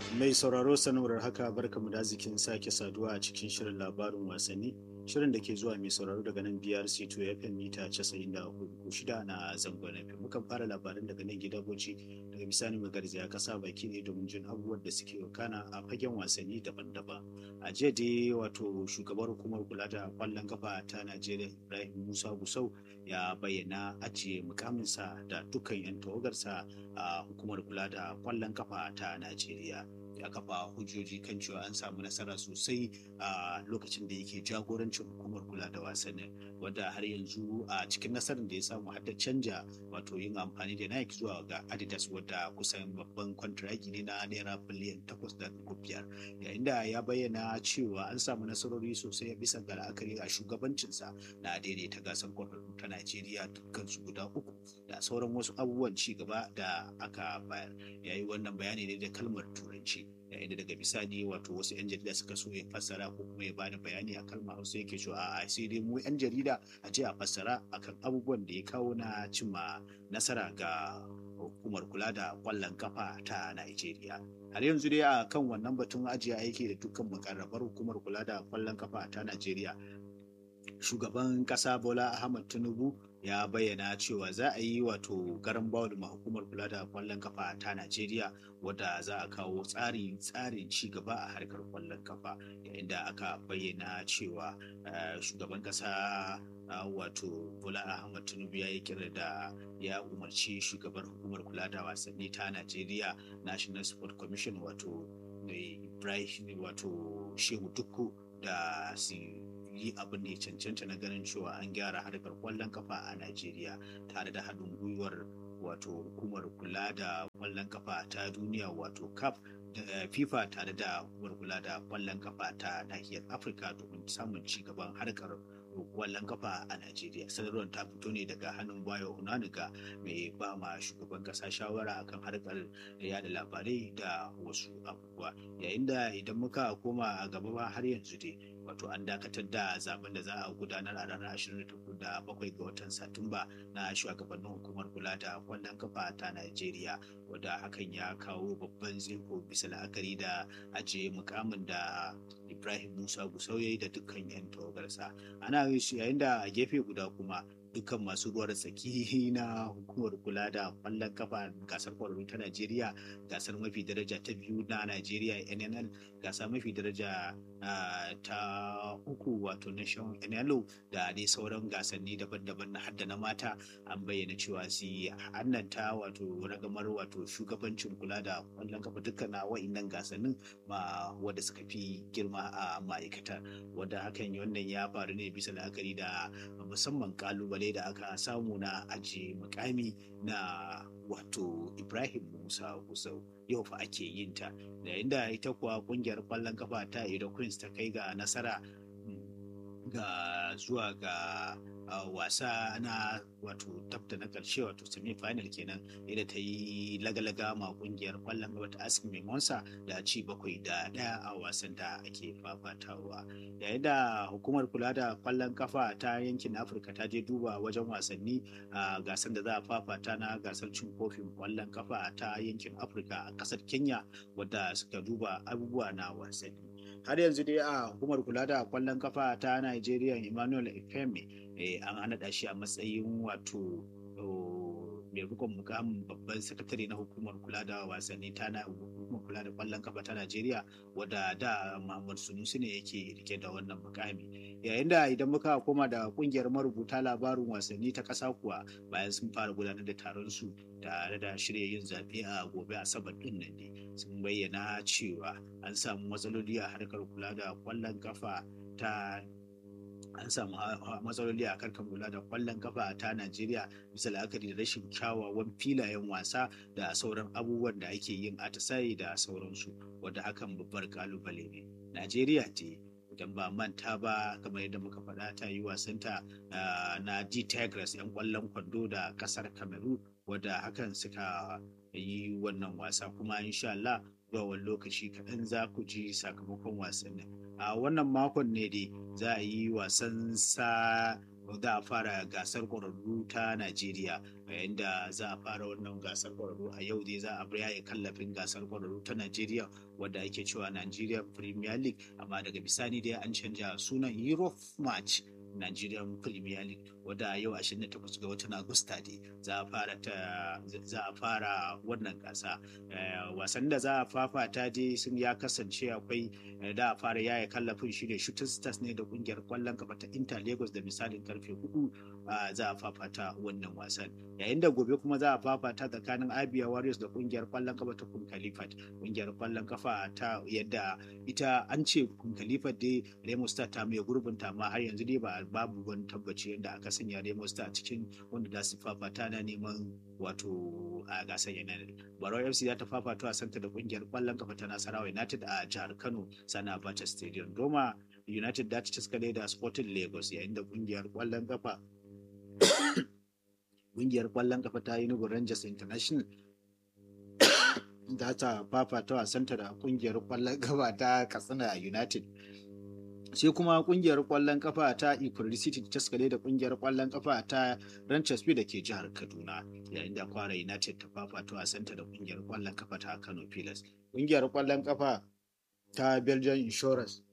Mai sauraro sanarwar haka barkamu da arzikin sake saduwa a cikin shirin labarin wasanni shirin da ke zuwa mai sauraro daga nan BRC to FM mita 94.6 na zangon FM. Mukan fara labarin daga nan gida Bauchi daga bisani magarzaya kasa baki ne domin jin abubuwan da suke wakana a fagen wasanni daban-daban. A jiya dai wato shugabar hukumar kula da kwallon kafa ta Najeriya Ibrahim Musa Gusau ya bayyana ajiye mukaminsa da dukkan 'yan tawagarsa a hukumar kula da kwallon kafa ta Najeriya. ya kafa hujjoji kan cewa an samu nasara sosai a lokacin da yake jagorancin hukumar kula da wasannin wadda har yanzu a cikin nasarar da ya samu har da canja wato yin amfani da Nike zuwa ga Adidas wadda kusan babban kwantiragi ne na naira biliyan takwas da biyar yayin da ya bayyana cewa an samu nasarori sosai bisa ga la'akari a shugabancinsa na daidaita gasar kwararru ta Najeriya dukkan su guda uku da sauran wasu abubuwan ci gaba da aka bayar yayi wannan bayani ne da kalmar turanci yayin da daga bisani wato wasu 'yan jarida suka so ya fassara ko kuma ya bada bayani a kalmar hausa yake cewa a sai dai mu 'yan jarida a je a fassara akan abubuwan da ya kawo na cimma nasara ga hukumar kula da kwallon kafa ta Najeriya. Har yanzu dai a kan wannan batun ajiye aiki da dukkan makarrabar hukumar kula da kwallon kafa ta Najeriya. Shugaban ƙasa Bola Ahmad Tinubu ya bayyana cewa za a yi wato garan bawul ma hukumar kula da kwallon kafa ta Najeriya wadda za a kawo tsari tsarin ci gaba a harkar kwallon kafa yayin da aka bayyana cewa shugaban kasa wato Bola Ahmad Tinubu ya yi kira da ya umarci shugaban hukumar kula da wasanni ta Najeriya National Sport Commission wato Ibrahim wato Shehu Dukku da su yi abin da ya cancanta na ganin cewa an gyara harkar kwallon kafa a Najeriya tare da haɗin gwiwar wato hukumar kula da kwallon kafa ta duniya wato CAF da FIFA tare da hukumar kula da kwallon kafa ta nahiyar Afirka domin samun ci gaban harkar kwallon kafa a Najeriya. Sanarwar ta fito ne daga hannun Bayo Onanuga mai ba ma shugaban kasa shawara akan harkar yada labarai da wasu abubuwa. Yayin da idan muka koma a gaba ba har yanzu dai wato an dakatar da zaben da za a gudanar a ranar 27 ga watan Satumba na shugabannin hukumar kula da kwallon kafa ta Najeriya wadda hakan ya kawo babban zeko bisa la'akari da ajiye mukamin da Ibrahim Musa Gusau yayi da dukkan 'yan tawagarsa. Ana yayin da a gefe guda kuma dukkan masu ruwar tsaki na hukumar kula da kwallon kafa gasar kwararru ta Najeriya gasar mafi daraja ta biyu na Najeriya NNL gasa mafi daraja ta uku wato nation NLO da dai sauran gasanni daban-daban na hadda na mata an bayyana cewa su hannanta wato ragamar wato shugabancin kula da kwallon kafa dukkan na wa'innan gasannin ma wadda suka fi girma a ma'aikata wadda hakan wannan ya faru ne bisa la'akari da musamman kalubale da aka samu na ajiye mukami na wato ibrahim musa gusau yau fa ake yin ta yayin da ita kuwa kungiyar kwallon kafa ta Edo Queens ta kai ga nasara ga zuwa ga wasa na wato tabta na karshe wato semi final kenan inda ta yi lagalaga ma kungiyar kwallon kafa ta Ask Mimonsa da ci bakwai da daya a wasan da ake fafatawa yayin da hukumar kula da kwallon kafa ta yankin Afirka ta je duba wajen wasanni a gasar da za a fafata na gasar cin kofin kwallon kafa ta yankin Afirka a kasar Kenya wadda suka duba abubuwa na wasanni har yanzu dai a hukumar kula da kwallon kafa ta Nigeria Emmanuel Efeme an naɗa shi a matsayin wato mai rikon mukamin babban sakatare na hukumar kula da wasanni ta na hukumar kula da kwallon kafa ta Najeriya wadda da Muhammad Sunusi ne yake rike da wannan mukami yayin da idan muka koma da kungiyar marubuta labarin wasanni ta ƙasa kuwa bayan sun fara gudanar da taron su tare da shirya yin zaɓe a gobe asabar ɗin nan ne sun bayyana cewa an samu matsaloli a harkar kula da kwallon kafa ta an samu matsaloli a karkar kula da kwallon kafa ta Najeriya bisa la'akari da rashin kyawawan filayen wasa da sauran abubuwan da ake yin atisaye da sauransu wadda hakan babbar kalubale ne. Najeriya ce idan ba manta ba kamar yadda muka faɗa ta yi wasanta na D Tigers 'yan kwallon kwando da ƙasar Cameroon wadda hakan suka yi wannan wasa kuma insha Allah zuwa wani lokaci kaɗan za ku ji sakamakon wasannin. a wannan makon ne dai za a yi wasan sa za a fara gasar ƙwararru ta Najeriya yayin da za a fara wannan gasar ƙwararru a yau dai za a yaye kallafin gasar ƙwararru ta Najeriya wadda ake cewa Nigeria Premier League amma daga bisani dai an canja sunan Europe Match Nigerian Premier League wadda yau 28 ga watan Agusta ne za a fara ta za a fara wannan gasa wasan da za a fafata dai sun ya kasance akwai da a fara yaya kallafin shi ne Shooting Stars ne da kungiyar kwallon kafa ta Inter Lagos da misalin karfe 4 za a fafata wannan wasan yayin da gobe kuma za a fafata tsakanin Abia Warriors da kungiyar kwallon kafa ta Kun Khalifat kungiyar kwallon kafa ta yadda ita an ce Kun Khalifat dai Remo Star ta mai gurbinta amma har yanzu dai ba babu wani tabbaci yadda aka sanya Remo Star a cikin wanda za su fafata na neman wato a gasar United. Barau FC za ta fafata a santa da kungiyar kwallon kafa ta Nasarawa United a jihar Kano sana Abacha Stadium. Doma United da ta ciskale da Sporting Lagos yayin da kungiyar kwallon kafa kungiyar kwallon kafa ta Enugu Rangers International da ta fafata wasanta da kungiyar kwallon kafa ta Katsina United. sai kuma kungiyar kwallon kafa ta Ikuri City ta skale da kungiyar kwallon kafa ta Ranchers da ke jihar Kaduna yayin da Kwara United ta fafata wasanta da kungiyar kwallon kafa ta Kano Pilas. Kungiyar kwallon kafa ta Belgian Insurance